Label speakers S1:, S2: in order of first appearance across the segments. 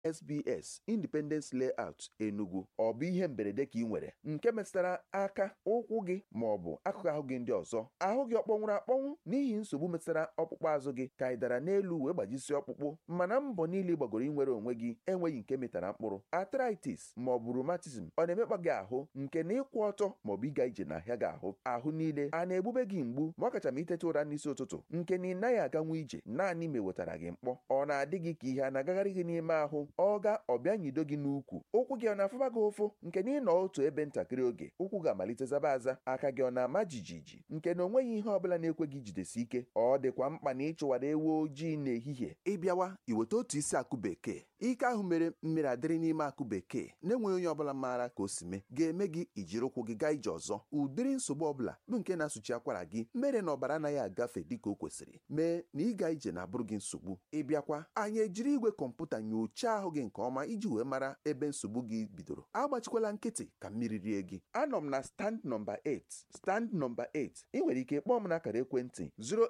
S1: esbs independence layout enugu ọ bụ ihe mberede ka ị nwere nke metụtara aka ụkwụ gị ma ọ bụ akụkụ ahụ gị ndị ọzọ ahụ gị ọ kpọnwụrụ akpọnwụ n'ihi nsogbu metụtara ọkpụkpụ azụ gị ka ị dara n'elu wee gbajisi ọkpụkpụ mana mbọ niile ị gbagoro inwere onwe gị enweghị nke metara mkpụrụ arthritis ma ọ bụ rheumatism ọ na-emekpa gị ahụ nke na ịkwụ ọtọ ma ọ bụ ịga ije n'ahịa gị ahụ ahụ niile a na-egbube gị mgbu ma ọ kacha ma iteta ụra n'isi ụtụtụ nke na ị naghị aganwu ije naanị ma ewetara gị mkpọ ọ na-adị gị ka ihe a na-agagharị gị n'ime ahụ ọ ga ọbịa nyido gị n'ukwu ụkwụ gị ọ na-afụba gị ụfụ nke na ịnọ otu ebe ntakịrị oge ụkwụ ga-amalite zaba aza aka gị ọ na-ama jijiji nke na onweghị ihe ọbụla na-ekwe gị jidesi ike ọ dịkwa mkpa na ịchụwara ewu ojii n'ehihie ịbịawa iweta otu isi akụ bekee ike ahụ mere mmiri adịrị n'ime akụ bekee na-enweghị onye ọbụla maara ka o si mee ga-eme gị ijiri ụkwụ gị gaa ije ọzọ ụdịrị nsogbu ọbụla bụ nke na-asụchi akwara gị mere na ọbara anaghị agafe dịka o kwesịrị mee na ịga ije na-abụrụ gị nsogbu ịbịakwa anyị ejiri igwe kọmputa nyochaa ahụ gị nke ọma iji wee mara ebe nsogbu gị bidoro agbachikwala nkịtị ka mmiri rie gị anọ m na stand nọmba 8 stand nọmba 8 ị nwere ike kpọọ m n'akara ekwentị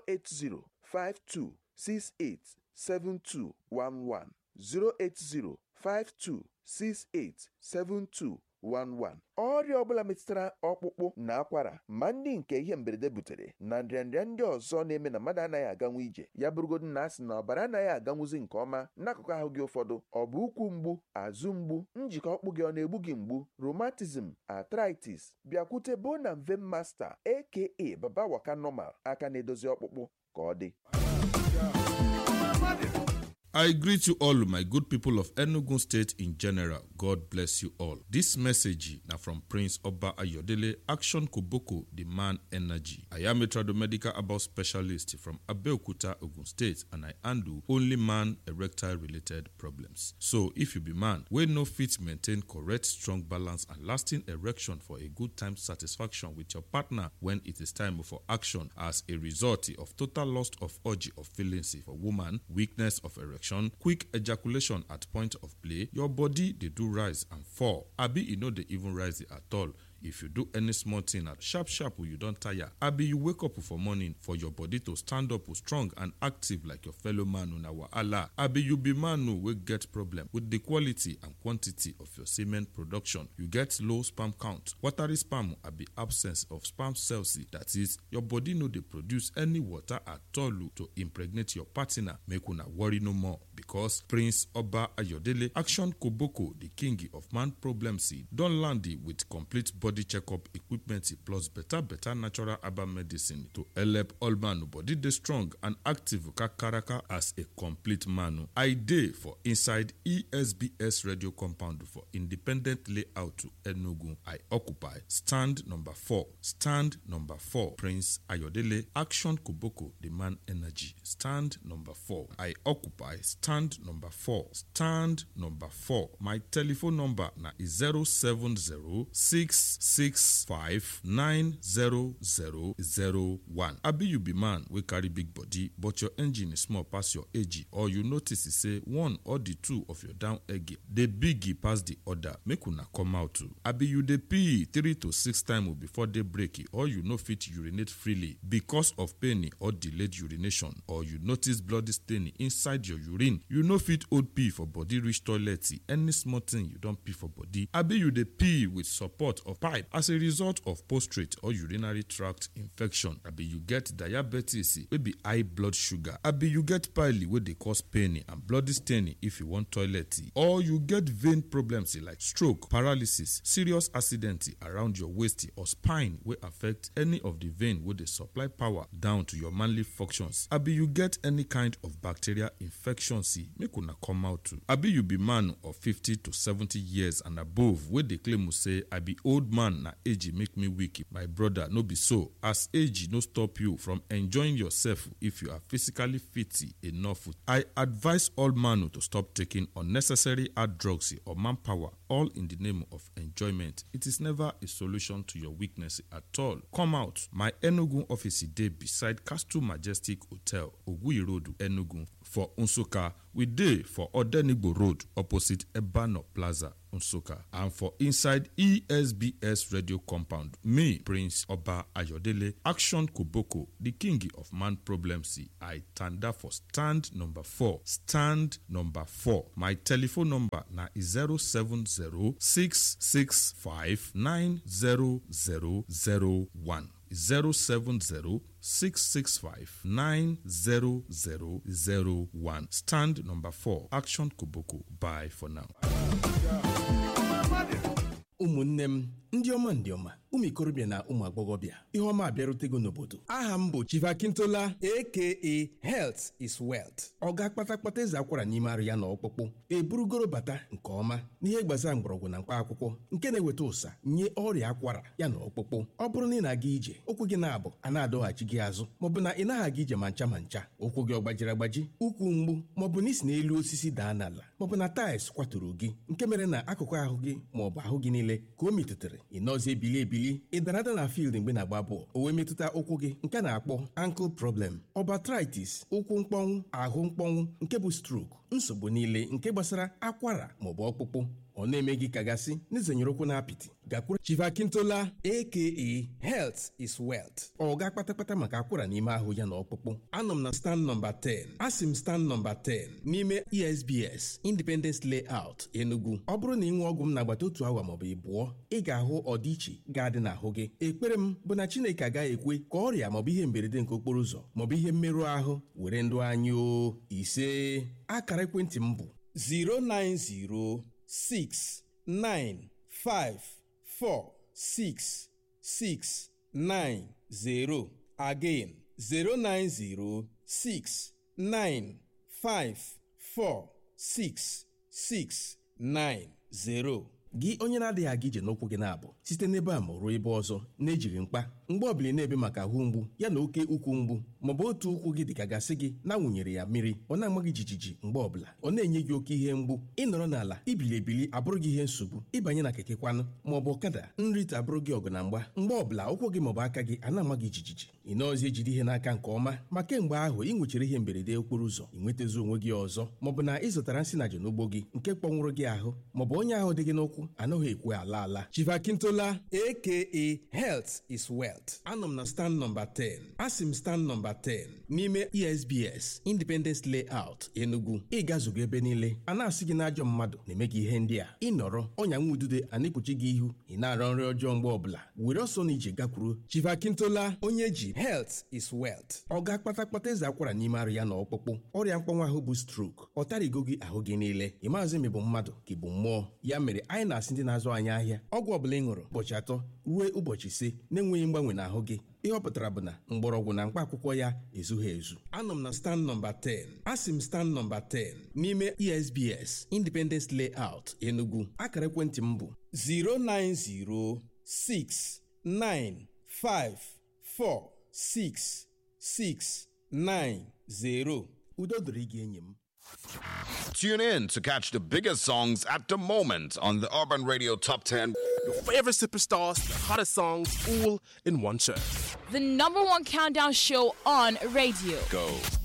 S1: 08052687211 08052687211 ọrịa ọbụla metụtara ọkpụkpụ na akwara ma ndị nke ihe mberede butere na nrịanrịa ndị ọzọ na-eme na mmadụ anaghị aganwu ije ya bụrụgodu na asị na ọbara anaghị aganwuzi nke ọma n'akụkụ ahụ gị ụfọdụ ọ bụ ụkwụ mgbu azụ mgbu njikọ ọkpụ gị ọ na-egbu gị mgbu rheumatism arthritis bịakwute bona mve masta aka baba waka normal aka na-edozi ọkpụkpụ ka ọ dị
S2: I greet you all, my good people of Enugu State in general. God bless you all. This message now from Prince Oba Ayodele, Action Koboko, the man energy. I am a tradomedical about specialist from Abeokuta, Ogun State, and I handle only man erectile related problems. So, if you be man, we no fit maintain correct, strong balance and lasting erection for a good time satisfaction with your partner when it is time for action as a result of total loss of urge of feelings for woman, weakness of erection quick ejaculation at point of play your body dey do rise and fall abi e no dey even rise at all if you do any small thing at sharp sharp you don tire abi you wake up for morning for your body to stand up strong and active like your fellow man una wahala abi you be man wey get problem with the quality and quantity of your semen production you get low sperm count watery sperm abi absence of sperm cells that is your body no dey produce any water at all to impregnate your partner make una worry no more because prince oba ayodele action koboko the king of man problems don land with complete body body checkup equipment plus better better natural herbal medicine to help all man body dey strong and active kakaraka as a complete man. I dey for inside ESBS radio compound for independent layout Enugu. I occupy stand number four. Stand number four. Prince Ayodele Action Koboko the man energy. Stand number four. I occupy stand number four. Stand number four. My telephone number na 070 six five nine zero zero zero one. abi you be man wey carry big body but your engine is small pass your age or you notice say one or the two of your down egg dey big pass the other make una come out o abi you dey pee three to six times before day break or you no fit urinate freely because of pain or delayed urination or you notice bloody stain inside your urine you no fit hold pee for body reach toilet any small thing you don pee for body abi you dey pee with support of pipe as a result of prostate or urinary tract infection abi you get diabetes wey be high blood sugar abi you get pile wey dey cause pain and bloody stain if you wan toilet or you get vein problems like stroke paralysis serious accident around your waist or spine wey affect any of the vein wey dey supply power down to your manly functions abi you get any kind of bacterial infection make una come out too abi you be man of fifty to seventy years and above wey dey claim say i be old man na age make me weak my brother no be so as age no stop you from enjoying yourself if you are physically fit enough i advise all man to stop taking unnecessary hard drugs or manpower all in the name of enjoyment it is never a solution to your weakness at all come out my enugu office dey beside castle majestic hotel oguyi road enugu for nsukka we dey for odenigbo road opposite ebano plaza nsukka and for inside esbs radio compound me prince oba ayodele action koboko the king of man problems i tanda for stand number four stand number four my telephone number na 07066590001 070-665-90001. Stand number 4, Action Koboko. Bye for now.
S3: ụmụnne m ndị ọma ndị ọma ụmụ ikorobịa na ụmụ agbọghọbịa ihe ọma abịarutego n'obodo aha m bụ chivakintola aka health is wealth ọ ga-akpata kpata eze akwara n'ime arụ ya na ọkpụkpụ eburugoro bata nke ọma n'ihe gbasara mgbọrọgwụ na mkpa akwụkwọ nke na-eweta ụsa nye ọrịa akwara ya na ọkpụkpụ ọ bụrụ na ị na-aga ije ụkwụ gị na-abụ a na-adọghachi gị azụ maọbụ na ị naghị aga ije ma ncha ma ncha ụkwụ gị ọ gbajiri agbaji ụkwụ mgbu maọbụ na isi n'elu osisi daa n'ala maọbụ na taịls kwaturu gị nke mere na akụkụ ahụ gị maọbụ ahụ gị niile ka o metụtara ị nọzi ebili ebili ị dara ada na field mgbe na-agba bọọlụ o wee metụta ụkwụ gị nke a na-akpọ ankle problem ọbatritis ụkwụ mkpọnwụ ahụ mkpọnwụ nke bụ stroke nsogbu niile nke gbasara akwara maọbụ ọkpụkpụ ọ na-eme gị kagasị n'izenyere ụkwụ na apịtị gakwuru chivakintola aka health is wealth ọ ga kpatakpata maka akwara n'ime ahụ ya na ọkpụkpụ anọ m na stand nọmba 10 asị m stand nọmba 10 n'ime esbs independence layout enugu ọ bụrụ na ị nwee ọgwụ m n'agbata otu awa maọbụ ịbụọ ị ga-ahụ ọdịiche ga-adị n'ahụ gị ekpere m bụ na chineke agaghị ekwe ka ọrịa maọbụ ihe mberede nke okporo ụzọ maọbụ ihe mmerụ ahụ were ndụ anyị o ise akara ekwentị m bụ 090 six nine five four six six nine zero again zero nine zero six nine five four six six nine zero. gị onye na-adịghị aga ije n'ụkwụ gị na-abụ site n'ebe a ma ruo ebe ọzọ na-ejighị mkpa mgbe ọbụla na-ebe maka ahụ mgbu ya na oke ukwu mgbu maọbụ otu ụkwụ gị dịka gasị gị na-awụnyere ya mmiri ọ na-ama gị jijiji mgbe ọbụla ọ na-enye gị oke ihe mgbu ịnọrọ n'ala ibili ebili abụrụ gị ihe nsogbu ịbanye na keke kwanụ maọbụ ọkada nrite abụrụ gị ọgụ na mgba mgbe ọbụla ụkwụ gị maọbụ aka gị a na-ama gị jijiji ị nọọzi ejide ihe n'aka nke ọma ma kemgbe ahụ ị nwechara ihe mberede okporo ụzọ ị nwetazi onwe gị ọzọ maọbụ na ị zụtara nsị na n'ugbo gị nke kpọnwụrụ gị ahụ maọbụ onye ahụ dị gị n'ụkwụ anaghị ekwe ala ala chivakintola aka health is wealth anọ m na stand nọmba 10 asị m stand nọmba 10 n'ime esbs independence layout enugu ịgazugo ebe niile a na-asị gị n'ajọ mmadụ na-eme gị ihe ndị a ịnọrọ ọnya nwa udude a na-ekpuchi gị ihu ị na-arọ nri ọjọọ mgbe ọbụla were ọsọ na ije gakwuru chivakintola onye ji health is wealth ọ ga-akpata kpata eze akwara n'ime arụ ya na ọkpụkpụ ọrịa mkpọnwa ahụ bụ stroke ọ tarigo gị ahụ gị niile ị maazị ma ị bụ mmadụ ka ị bụ mmụọ ya mere anyị na-asị ndị na-azụ anyị ahịa ọgwụ ọbụla ị ṅụrụ ụbọchị atọ ruo ụbọchị ise na-enweghị mgbanwe n'ahụ gị ihe ọ pụtara bụ na mgbọrọgwụ na mkpa akwụkwọ ya ezughị ezu anọ m na stand nọmba 10 asị m stand nọmba 10 n'ime esbs independence layout enugu akara ekwentị m bụ 09069546690 udo dịrị gị enyi m
S4: Tune in to catch the biggest songs at the moment on the Urban Radio Top 10.
S5: Your favorite superstars, the hottest songs, all in one show.
S6: The number one countdown show on radio.
S4: Go.